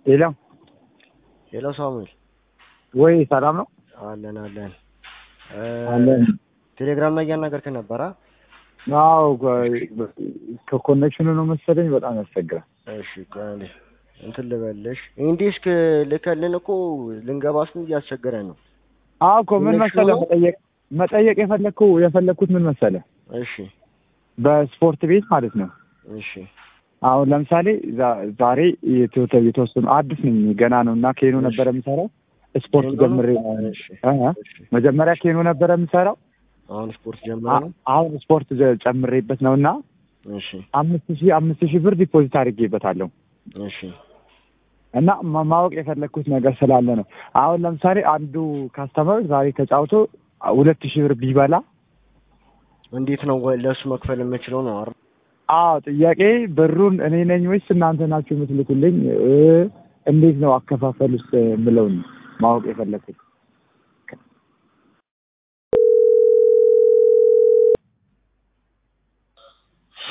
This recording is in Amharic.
ሄሎ ሄሎ ሳሙኤል ወይ ሰላም ነው? አለን አለን። አለን። ቴሌግራም ላይ እያናገርክን ነበረ? አዎ ከኮኔክሽኑ ነው መሰለኝ በጣም ያስቸግራል። እሺ ቆይ አንዴ እንትን ልበልሽ። ኢንዲስክ ልከልን እኮ ልንገባ ስንት እያስቸገረን ነው። አዎ እኮ ምን ኮኔክሽኑ መሰለህ ነው? መጠየቅ መጠየቅ የፈለግኩ የፈለግኩት ምን መሰለህ እሺ በስፖርት ቤት ማለት ነው። እሺ አሁን ለምሳሌ ዛ- ዛሬ የተወተ- የተወሰኑ አዲስ ነኝ ገና ነው እና ኬኖ እሺ። ነበረ የምሰራው ስፖርት ኬኖ ነው? ጀምሬ እሺ እ እ እሺ። መጀመሪያ ኬኖ ነበረ የምሰራው አሁን ስፖርት ጀምረ ነው? አሁን ስፖርት ጀ- ጨምሬበት ነው እና እሺ አምስት ሺህ አምስት ሺህ ብር ዲፖዚት አድርጌበታለሁ እሺ እና ማ- ማወቅ የፈለግኩት ነገር ስላለ ነው። አሁን ለምሳሌ አንዱ ካስተመር ዛሬ ተጫውቶ ሁለት ሺህ ብር ቢበላ እንዴት ነው ወይ ለእሱ መክፈል የምችለው ነው አይደል? አዎ ጥያቄ ብሩን እኔ ነኝ ወይስ እናንተ ናችሁ የምትልኩልኝ? እ እንዴት ነው አከፋፈል ውስጥ የምለውን ማወቅ የፈለግኩት